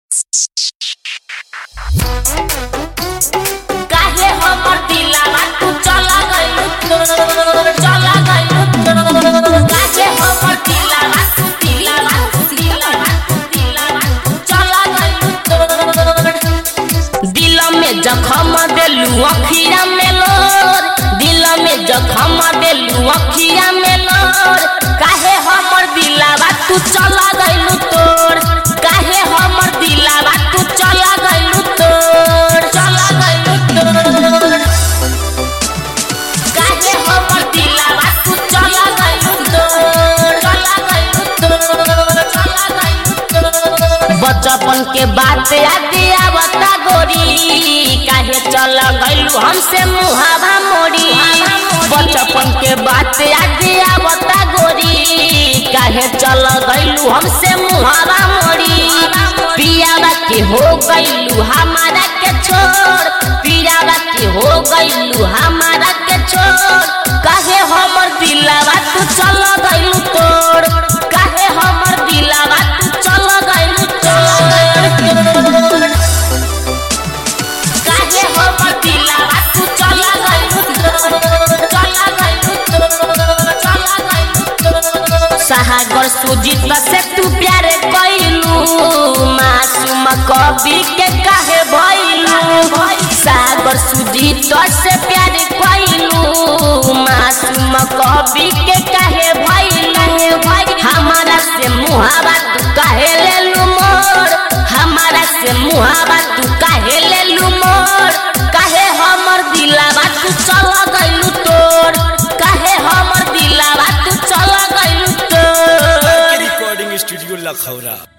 काहे हमर दिलवा तू चला गइलू तोर चला गइलू तोर काहे हमर दिलवा तू दिलवा तू दिलवा तू दिलवा तू चला गइलू तोर दिल में जखम देलू अखिया में लोर दिल में जखम देलू अखिया में लोर काहे हमर दिलवा तू चला गइलू तोर काहे हमर दिलवा तू चला गइलू तोर चला गइलू तोर काहे हमर दिलवा तू चला गइलू तोर चला गइलू तोर चला गइलू तोर बचपन के बात याद आवता गोरी काहे चल गइलू हमसे मुहावा मोड़ी बचपन के बात याद आवता गोरी काहे चल गइलू हमसे मुहावा मोड़ी पियावा के हो गइलू हमारा के छोड़ पियावा के हो गइलू हमारा के छोड़ काहे हमर दिलवा तू चल गइलू तोड़ काहे हमर दिलवा तू चल गइलू तोड़ काहे हमर दिलवा तू चल गइलू तोड़ चल गइलू तोड़ चल गइलू तोड़ सागर सुजीत से तू प्यार कइलू मासूम कवि के काहे भइलू सागर सुजीत से प्यार कइलू मासूम कवि के काहे भइलू हमारा से मुहावा तू काहे लेलू मोर हमारा से मुहावा तू काहे लेलू मोर काहे हमर दिलवा तू चल गइलू तोर काहे हमर दिलवा तू चल गइलू तोर रिकॉर्डिंग स्टूडियो लखौरा